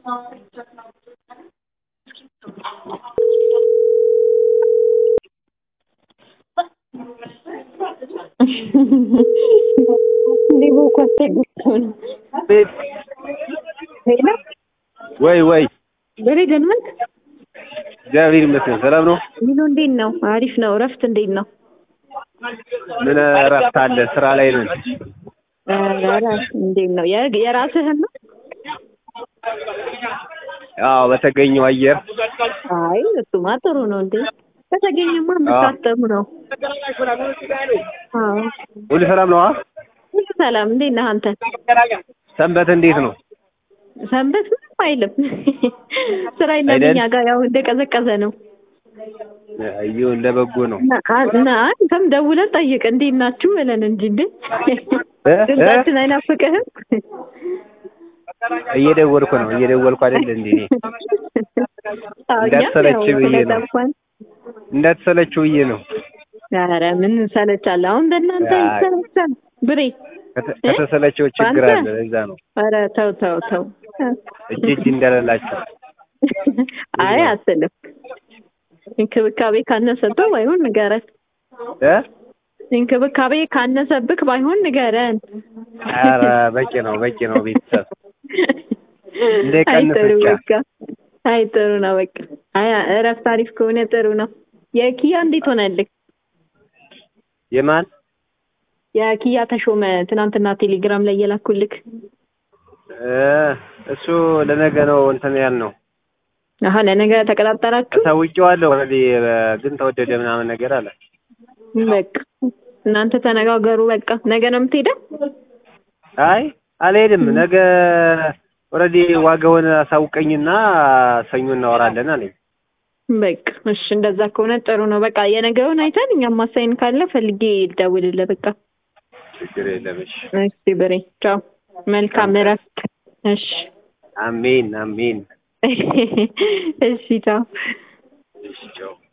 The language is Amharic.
ሌቦ እኮ አስቸግሮት ነው። ሄሎ ወይ ወይ በሬ ደህና ነህ? እግዚአብሔር ይመስገን ሰላም ነው። ሚሎ እንዴት ነው? አሪፍ ነው። እረፍት እንዴት ነው? ምን እረፍት አለ? ስራ ላይ ነን። ኧረ እንዴት ነው? የ- የራስህን ነው? አዎ በተገኘው አየር አይ እሱማ ጥሩ ነው እንዴ። ከተገኘማ የምታጠሙ ነው። አዎ ሁሉ ሰላም ነው? ሁሉ ሰላም። እንዴት ነህ አንተ? ሰንበት እንዴት ነው? ሰንበት ምንም አይልም። ስራ የለም አይደል? እኛ ጋር ያው እንደቀዘቀዘ ነው። አዩ እንደ በጎ ነው። እና እና አንተም ደውለን ጠይቅ እንዴት ናችሁ ብለን እንጂ እንዴ እ? ድምጻችን አይናፍቅህም? እየደወልኩ ነው እየደወልኩ አይደል እንዴ? እኔ አዎ፣ እኛም እንዳትሰለች ያው ብዬ ነው። ስለጠፋን እንዳትሰለችው ብዬ ነው። ኧረ ምን እንሰለቻለን? አሁን በእናንተ አይ። ይሰለቻል ብሬ። ከተ- ከተሰለቸው ችግር በአንተ? አለ። እዛ ነው ኧረ ተው ተው ተው። እጅ እጅ እንዳለላቸው አይ አትልም። እንክብካቤ ካነሰብህ ባይሆን ንገረን። እ? እንክብካቤ ካነሰብክ ባይሆን ንገረን። ኧረ በቂ ነው በቂ ነው ቤተሰብ አይ እንዳይቀንስ ጥሩ ብቻ። በቃ አይ ጥሩ ነው በቃ አይ እረፍት አሪፍ ከሆነ ጥሩ ነው። የኪያ እንዴት ሆነልህ? የማን የኪያ ተሾመ ትናንትና ቴሌግራም ላይ የላኩልክ እ እሱ ለነገ ነው እንትን ያልነው አሀ ለነገ ተቀጣጠራችሁ? ተውጬዋለሁ። ኦልሬዲ ግን ተወደደ ምናምን ነገር አለ። በቃ እናንተ ተነጋገሩ። በቃ ነገ ነው የምትሄደው? አይ አልሄድም። ነገ ኦልሬዲ ዋጋውን አሳውቀኝና ሰኞ እናወራለን አለኝ። በቃ እሺ፣ እንደዛ ከሆነ ጥሩ ነው። በቃ የነገውን አይተን እኛም ማሳይን ካለ ፈልጌ ልደውልልህ። በቃ ችግር የለም። እሺ እሺ ብሬ፣ ቻው፣ መልካም እረፍት። እሺ አሜን አሜን። እሺ፣ ቻው። እሺ ቻው።